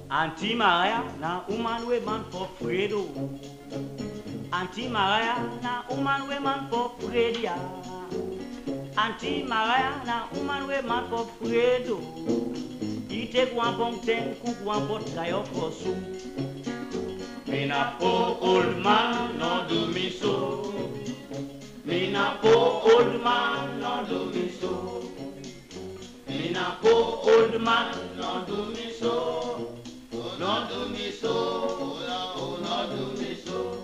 Auntie Maria, na woman we man for Fredo. Auntie Maria, na woman we man for Fredia. Auntie Maria, na woman we man for Fredo. He take one bong ten, cook one pot guy up for soup. Me na poor old man, no do me so. Me na poor old man, no do me so. Me na poor old man, no do me so. No do me so, oh no do me so.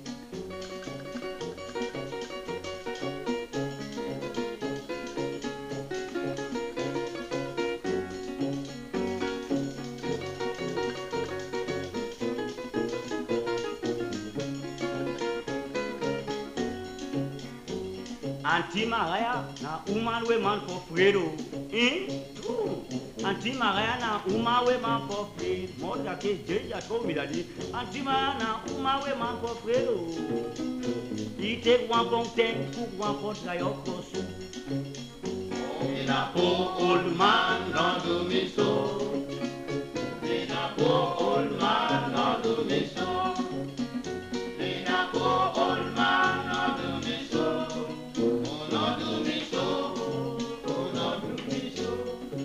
Auntie Maria, na woman we man for Fredo. Eh? True. Auntie Maria, na woman we man for Fredo. Moja ke jeja told me that. Auntie Maria, na woman we man for Fredo. He take one bong ten, cook one pot guy up for soup. Me na poor old man, no do me so. Me na poor old man, no do me so. Me na poor old man, no do me so. Oh, no do me so. Oh, no do me so.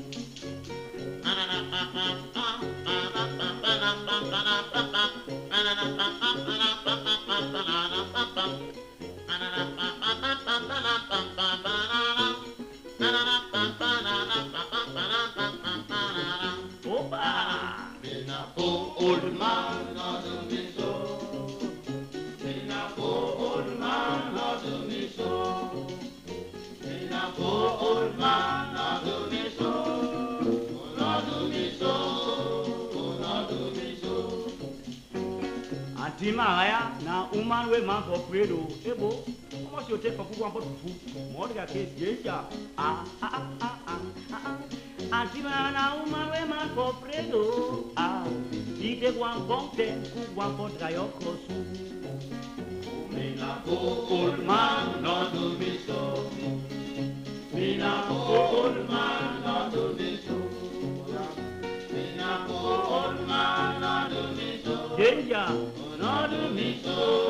Opa! Me na poor old man, no do me so. Me na poor old man, no do me so. Me na poor old man, no do me so. Oh, no do me so. Oh, no do me so. Auntie Maria, na woman we man for Fredo. Ebo, how much you take for cook one pot of food? More than a case, yes, yeah. Ah, ah, ah, ah, ah, ah. Auntie Maria, na woman we man for Fredo. Ah, he take one bong ten, cook one pot dry up for soup. Me na poor old man, no do me so. Me na poor old man, no do me so. Me na poor old man, no do me so. Danger, no do me so.